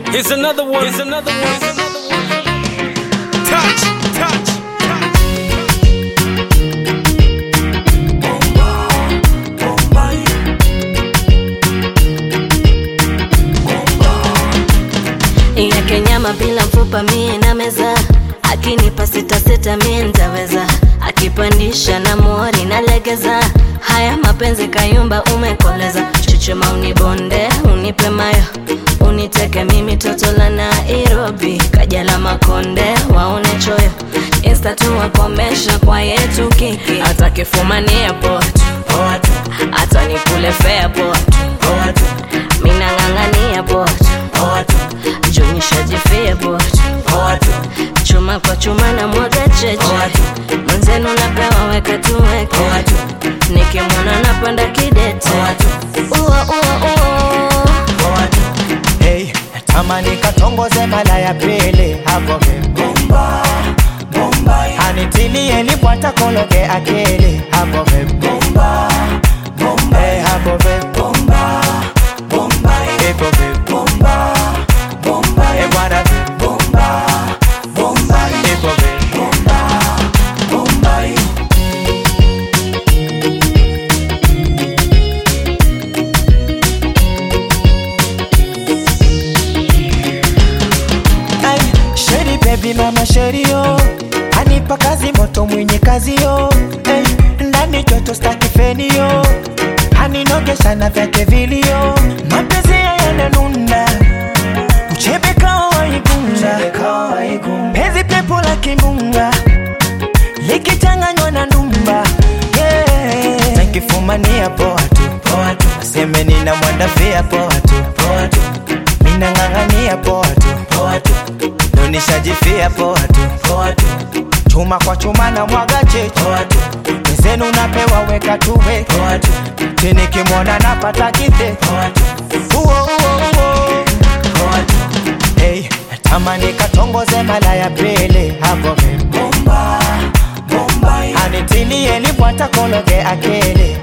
Here's another one. Here's another one. Here's another one. Touch, touch, touch. yake nyama bila mfupa mie na meza akinipa sita sita mie ntaweza akipandisha na mori na legeza haya mapenzi kayumba umekoleza chuchuma unibonde unipe mayo uniteke mimi toto la nairobi kaja la makonde waone choyo insta tu wakomesha kwa yetu kiki atakifumania poa tu poa tu hata nikule fea poa tu poa tu minang'ang'ania poa tu poa tu junishajifia poa tu poa tu chuma kwa chuma na mwaga cheche mwenzenu napewa weka tuweke nikimwona napanda kidete ua ua ua Hey, tamani katongoze mala ya pili hapo bomba bomba anitilie lipwata kologe akili hapo bomba bomba hey, hapo bomba bomba hapo bomba bomba hey bwana bomba bomba hapo bomba bomba Ay, Sheri baby mama sheri yo anipa kazi moto mwenye kazi yo hey, ndani joto staki feni yo aninogesha na vyake vilio mapenzi yananuna uchebe kawa waigunga penzi pepo la kimbunga likichanganywa na ndumba yeah. nakifumania poa tu poa tu aseme nina mwandafia poa tu poa tu minang'ang'ania poa tu poa tu nonishajifia poa tu poa tu chuma kwa chuma na mwaga cheche poa tu mezenu napewa weka tuwe poa tu chini kimwona napata kite poa tu uo uo uo poa tu hey, tamani katongoze mala ya pili hapo bomba bomba anitilie lipwata kologe akili